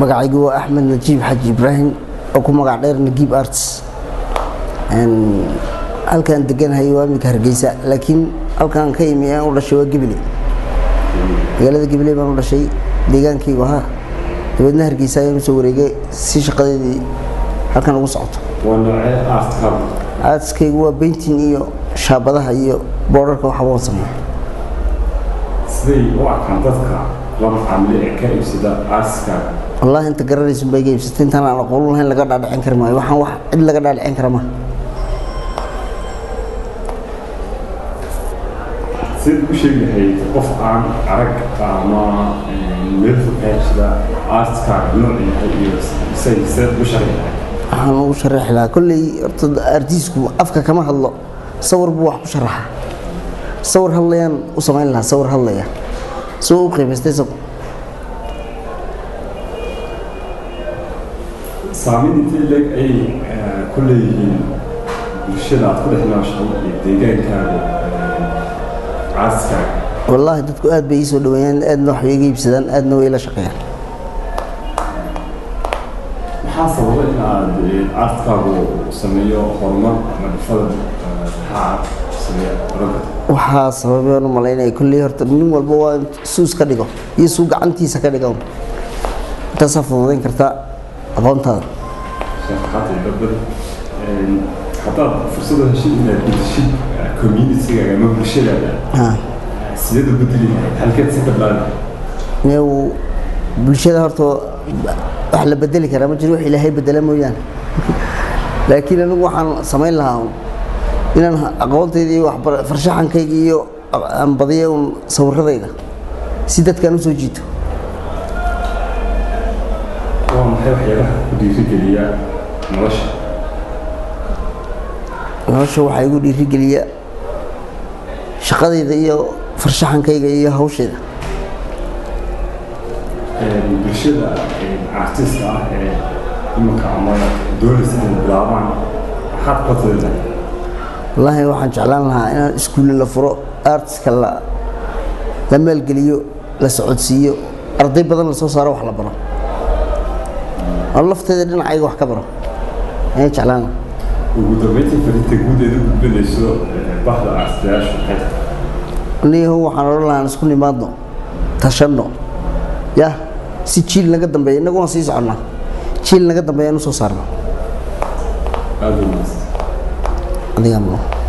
magacaygu waa axmed najiib xaji ibraahim oo ku magac dheer nagiib arts halkaan deganahay waa iminka hargeysa laakiin halkaan ka imi aan u dhashay waa gebile magaalada gebile baan u dhashay deegaankaygu ahaa dabeedna hargeysa ayaan usoo wareegay si shaqadeedii halkan ugu socoto waa noocee aartkaagu aadskaygu waa bayntin iyo shaabadaha iyo boodharka waxba waan sameeya siday u arkaan dadka la macaamile ee ka iibsada aartkaaga wallaahi inta garanaysun baa iga iibsatay intaan aan aqoon lahayn laga dhaadhicin kari maayo waxaan wax cid laga dhaadhicin kara maaha sidaad u sheegi lahayd qof aan arag ama meel fog ka iibsada aartkaaga nooc yahay iyo say sidaad u sharxi lahayd waxaan ugu sharaxi lahaa kolley horta artiisku afka kama hadlo sawir buu wax ku sharaxa sawir hadlayaan u samayn lahaa sawir hadlaya soo u qiimaystay isagu saameyn intee leeg ayay ku leeyihiin bulshada aad ku dhex nooshahay iyo deegaankaaga aartkaaga wallaahi dadku aad bay ii soo dhaweeyaan aadna wax bay iga iibsadaan aadna way la shaqeeyaan maxaa sababa in aad aartkaagu sameeyo horumar ama dhifada maxaa sameeya oran karta waxaa sababeen u malaynaya kolley horta nin walba waa in suus ka dhigo iyo suu gacantiisa ka dhigo intaasaa fududayn kartaa aqoontaada shaqaxaatay badbad haddaad fursada heshid inaad bedeshid communitygaaga ama bulshadaada ha sideed u bedeli lahayd halkeed si badlaada new bulshada horta wax la bedeli karaa ma jiro wax ilaahay bedela mooyaane laakiin anigu waxaan samayn lahaa inaan aqoontayda iyo waxbar farshaxankayga iyo aan badiyo un sawiradayda si dadkaan usoo jiito waa maxay waxyaabaha ku dhiirigeliya nolosha nolosha waxaa igu dhiirigeliya shaqadayda iyo farshaxankayga iyo hawshayda bulshada artista ah ee imanka ama doonaysa inay bilaabaan maxaad ku talilahay wallaahi waxaan jeclaan lahaa inaan iskuulle la furo artiska la la maalgeliyo la socodsiiyo arday badan la soo saaro wax la baro oo lafteeda dhinacayga wax ka baro ayaan jeclaan lahaa ugu dambeyntii fariinta guud eed u gudbinayso bahda artistayaasha maxay tahay niyahu waxaan odhan lahaa aan isku nimaadno tashanno yah si jiil naga dambeeya innagu waan sii soconnaa jiil naga dambeeya aan u soo saarno aada u mahadsan adigaa mudan